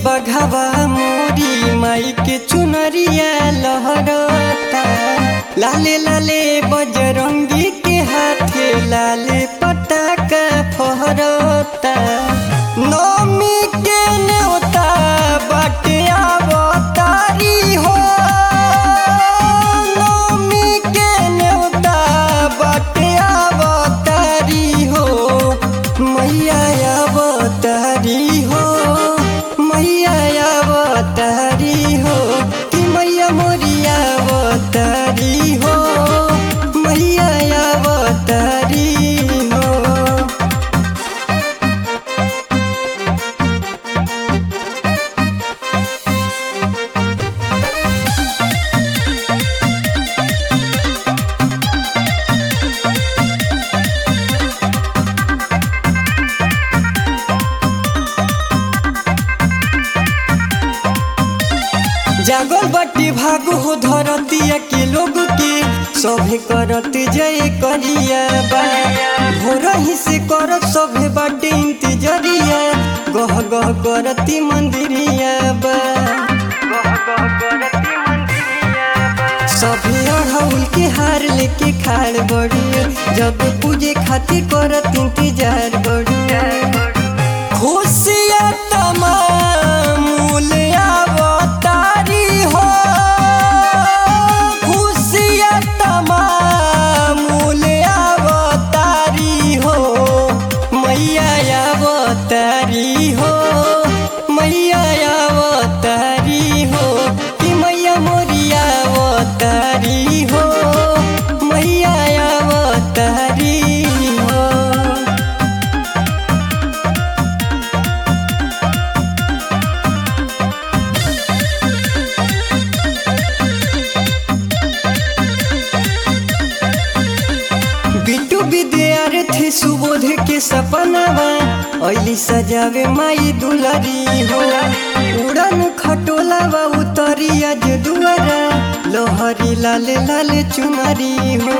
बघवा मोरी माई के चुनरिया लहरता लाले लाले बजरंगी के हाथे लाले पटाका फहरता नौमी के न्योता बाटे आवतारी हो नौमी के न्योता बाटे आवतारी हो मैया अवतारी हो मैया अवतारी हो कि मैया मोरिया अवतारी हो मैया अवतारी हो जागल बटी भाग हो धरतिया के लोग के सभे करत जय करिया बा भोर ही से करत सभे बाटे इंतजरिया गह गह करती मंदिरिया बा सभे अढ़ौल के हार लेके खाड़ बड़ुए जब पूजे खातिर करत इंतजार बड़ुए खुशिया तमाम अवतारी हो खुशिया तमाम अवतारी हो मैया अवतारी हो मैया अवतारी हो कि मैया मोरिया अवतारी हो मैया अवतारी हो बिट्टू विद्यार्थी सुबोध के सपनावा ऐली सजावे माई दुलरी हो उड़न खटोलावा उतरी आज दुआरा लोहरी लाल लाल चुनरी हो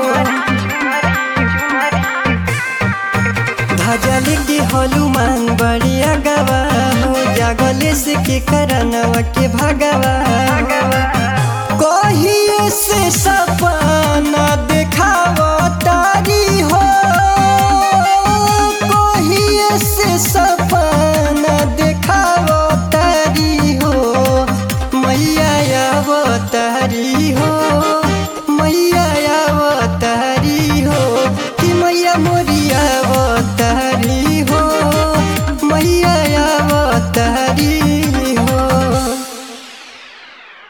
धजल के हनुमान बड़िया गवा हो जागले से के करनवा के भगवा कहिए से सपना देखावा तारी हो कहिए से सपना देखावा तारी हो मैया अवतारी हो मैया अवतारी हो कि मैया मोरिया अवतारी